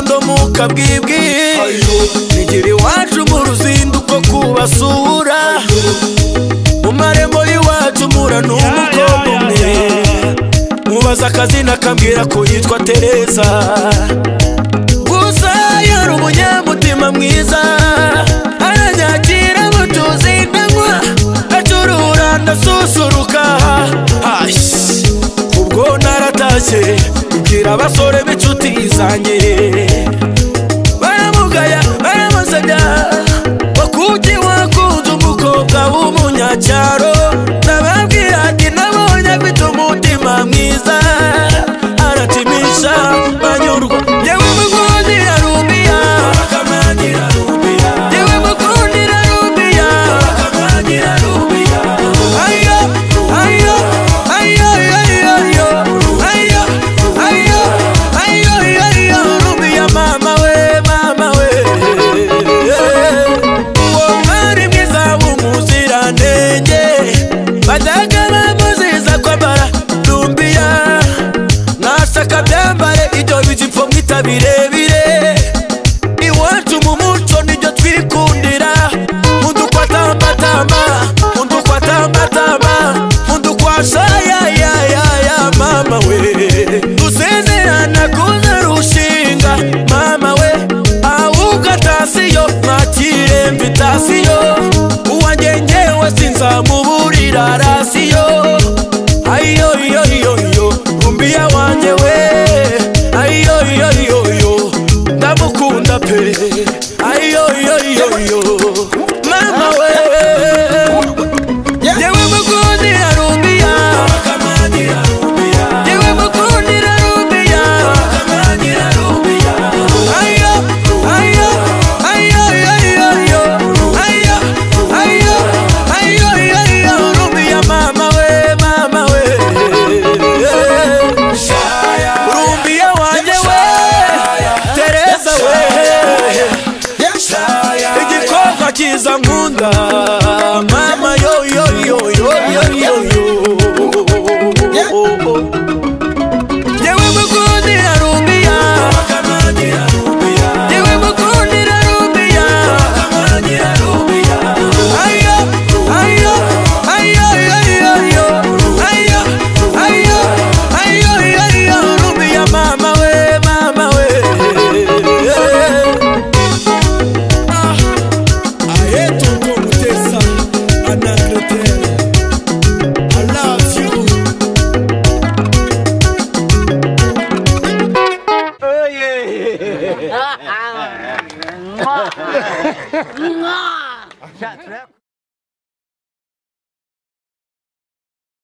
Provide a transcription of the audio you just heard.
bugaruka bwibwi nigera iwacu mu ruzinduko kubasura mu marembo y'iwacu mpura n'umukobwa umwe mubaza akazina akambwira ko yitwa tereza gusa yari umunyamutima mwiza aranyakira mutuzi ndanywa acurura ndasusuruka Hash! ubwo naratashye mbwira abasore b'inshuti zanjye baramugaya baramusabya wakuki wakunze umukobwa w'umunyacyaro nababwira ati nabonye afite umutima mwiza arakimisha banyurwa yewe mukundi ararumiya yewe mukundi ararumiya ayo ayo ayo ayo ayo ayo ayo ayo ayo ayo rumiya mama we mama we uwo mwari mwiza w'umuziranenge bajyaga bamuziza ko ambara rumbiya nashaka byambare ibyo bijipo mwita birebire iwacu mu muco nibyo twikundira mudukwatambatamba mudukwatambatamba mudukwasha yayayaya mama we dusezerana kuzarushinga mama we ahubwo atasiyo mwakirembe itasiyo uwanjye ngewe sinzamuburira rasiyo ayo iyo iyo iyo rumbiya wanjye we ayo iyo iyo iyo ndamukunda pe ayo iyo iyo iyo mama we yewe mukundira rumbiya yewe mukundira rumbiya ayo ayo ayo ayo ayo ayo ayo ayo ayo ayo rumbiya mama we mama we rumbiya wanjye we tereza we igikobwa kiza nkunda